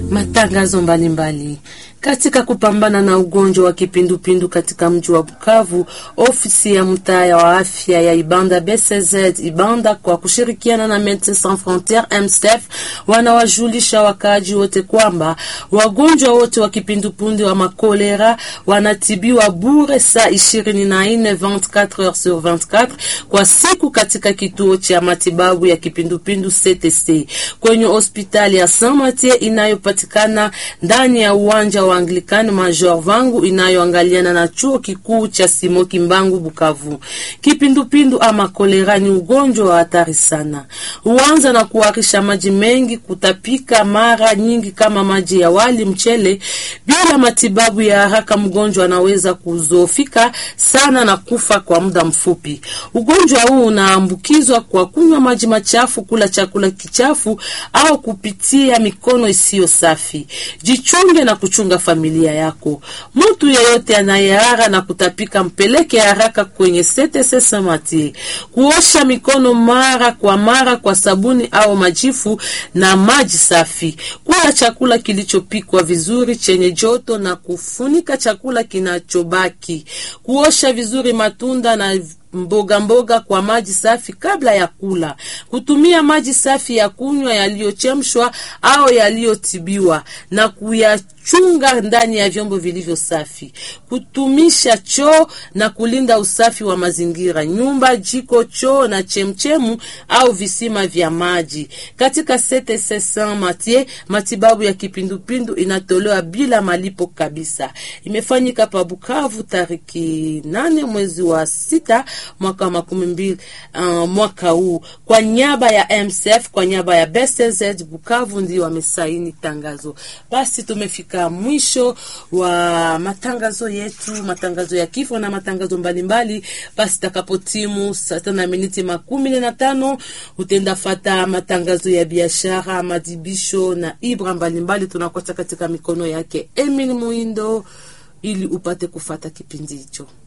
Matangazo mbalimbali katika kupambana na ugonjwa wa kipindupindu katika mji wa Bukavu, ofisi ya mtaa wa afya ya Ibanda BCZ Ibanda kwa kushirikiana na Medecins Sans Frontieres MSF wanawajulisha wakaaji wote kwamba wagonjwa wote wa kipindupindu wa makolera wanatibiwa bure saa 24 24 heures sur 24 kwa siku katika kituo cha matibabu ya kipindupindu CTC kwenye hospitali ya Saint Mathieu inayopatikana ndani ya uwanja wa Anglikani Major Vangu inayoangaliana na chuo kikuu cha Simoki Mbangu Bukavu. Kipindupindu ama kolera ni ugonjwa wa hatari sana, huanza na kuharisha maji mengi, kutapika mara nyingi kama maji ya wali, mchele. Bila matibabu ya haraka, mgonjwa anaweza kuzofika sana na kufa kwa muda mfupi. Ugonjwa huu unaambukizwa kwa kunywa maji machafu, kula chakula kichafu au kupitia mikono isiyo safi. Jichunge na kuchunga familia yako. Mtu yeyote anayehara na kutapika mpeleke haraka kwenye CTC Samati. Kuosha mikono mara kwa mara kwa sabuni au majifu na maji safi. Kula chakula kilichopikwa vizuri chenye joto na kufunika chakula kinachobaki. Kuosha vizuri matunda na mboga mboga kwa maji safi kabla ya kula. Kutumia maji safi ya kunywa yaliyochemshwa au yaliyotibiwa na kuyachunga ndani ya vyombo vilivyo safi. Kutumisha choo na kulinda usafi wa mazingira, nyumba, jiko, choo na chemchemu au visima vya maji. Katika CTC Saint Mathieu, matibabu ya kipindupindu inatolewa bila malipo kabisa. Imefanyika pa Bukavu tariki nane mwezi wa sita mwaka wa makumi mbili uh, mwaka huu kwa niaba ya MSF kwa niaba ya BCZ Bukavu ndio wamesaini tangazo. Basi tumefika mwisho wa matangazo yetu, matangazo ya kifo na matangazo mbalimbali. Basi takapotimu saa tano na miniti makumi na tano utenda fata matangazo ya biashara, madibisho na ibra mbalimbali, tunakosa katika mikono yake Emil Muindo ili upate kufata kipindi hicho.